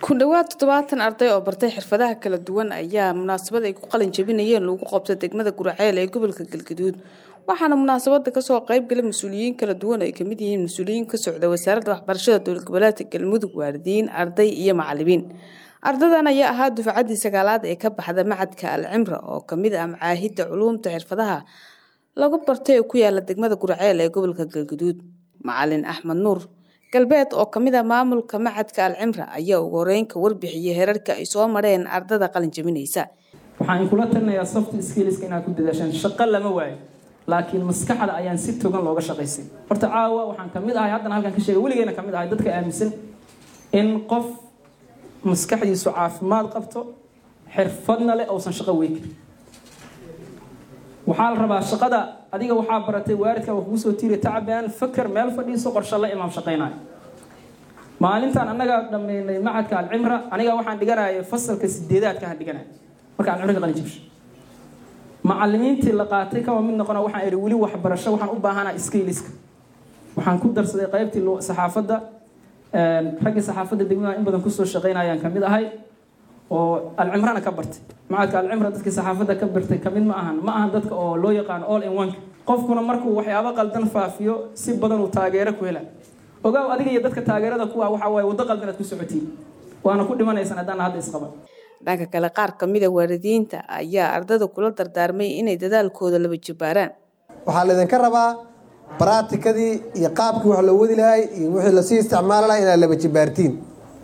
ku dhowaad toddobaatan arday oo bartay xirfadaha kala duwan ayaa munaasabad ay ku qalin jabinayeen lagu qabtay degmada guraceel ee gobolka galgaduud waxaana munaasabada kasoo qayb galay mas-uuliyiin kala duwan ay kamid yihiin mas-uuliyiin ka socda wasaaradda waxbarashada dowlad goboleedka galmudug waalidiin arday iyo macalimiin ardadan ayaa ahaa dufcaddii sagaalaad ee ka baxda macadka alcimra oo kamid ah macaahidda culuumta xirfadaha lagu bartay ee ku yaala degmada guraceel ee gobolka galgaduud macalin axmed nuur galbeed oo kamid ah maamulka macadka alcimra ayaa ugu horeyn ka warbixiyay heerarka ay soo mareen ardada qalin jabinaysa waxaan kula talinayaa soft skillska inaad ku dadaashaan shaqo lama waayo laakiin maskaxda ayaan si togan looga shaqaysay horta caawa waxaan kamid ahay haddana halkan ka sheegay weligeena kamid ahay dadka aaminsan in qof maskaxdiisu caafimaad qabto xirfadna leh uusan shaqo weykin waxaa la rabaa shaqada adiga waxaa baratay waaridka waa kugu soo tiiri tacbaan faker meel fadhiiso qorshe la imaam shaqaynayo maalintan annaga dhammaynay macadka alcimra aniga waxaan dhiganaya fasalka sideedaadkaan dhiganaya marka alcimra ka qalin jibsho macalimiintii la qaatay kama mid noqona waxaan idhi weli waxbarasho waxaan u baahanaa skiliska waxaan ku darsaday qaybtii saxaafadda raggii saxaafadda degmada in badan kusoo shaqaynayaan kamid ahay oo alcimrana ka bartay macadka alcimra dadkii saxaafadda ka bartay kamid ma ahan ma ahan dadka oo loo yaqaano all in one qofkuna markuu waxyaabo qaldan faafiyo si badan uu taageero ku hela ogaaw adiga iyo dadka taageerada ku ah waxaa waaye waddo qaldan aad ku socotiin waana ku dhimanaysaan haddaan hadda isqaban dhanka kale qaar kamid a waalidiinta ayaa ardada kula dardaarmay inay dadaalkooda laba jibaaraan waxaa laydinka rabaa baraatikadii iyo qaabkii wax loo wadi lahay iyo wixii lasii isticmaali lahay inaad laba jibaartiin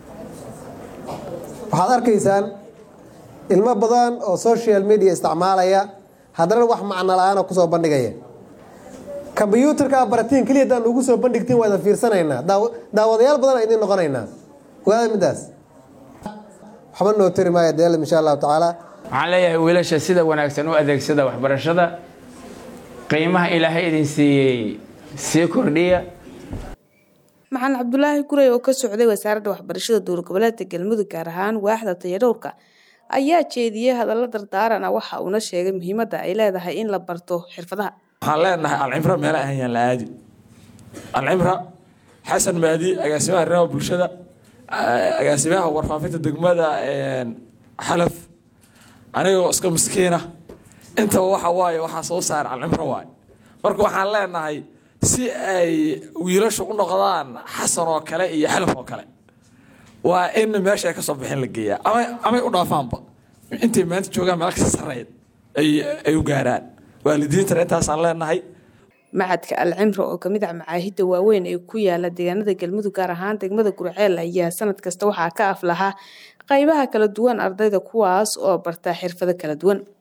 waxaad arkaysaan ilmo badan oo social media isticmaalaya haddana wax macno la-aana kusoo bandhigaya kombyuutarka baratiin keliya haddaan ugu soo bandhigtiin waa idan fiirsanaynaa daawadayaal badan idin noqonaynaa ogaada midaas waxba noo tari maayo deelad insha allahu tacaala waxaan leeyahay wiilasha sida wanaagsan u adeegsada waxbarashada qiimaha ilaahay idin siiyey sii kordhiya maxamed cabdulaahi guray oo ka socday wasaaradda waxbarashada dowlad goboleedka galmudug gaar ahaan waaxda tayadhowrka ayaa jeediyey hadallo dardaarana waxa uuna sheegay muhiimadda ay leedahay in la barto xirfadaha waxaan leenahay alcimra meela ahayaan la aadi alcimra xasan maadi agaasimaha arrimaha bulshada agaasimaha warfaafinta degmada xalaf anigoo iska miskiina intaba waxa waaye waxaa soo saara alcimro waaye marka waxaan leenahay si ay wiilashu u noqdaan xasan oo kale iyo xalaf oo kale waa in meesha ay kasoo bixin la geeyaa ama amay u dhaafaanba intay maanta joogaan meel kasta sarreed ay u gaaraan waalidiintana intaasaan leenahay macadka alcimra oo kamid ah macaahidda waaweyn ee ku yaala deegaanada galmudug gaar ahaan degmada gurceel ayaa sanad kasta waxaa ka aflahaa qaybaha kala duwan ardayda kuwaas oo barta xirfado kala duwan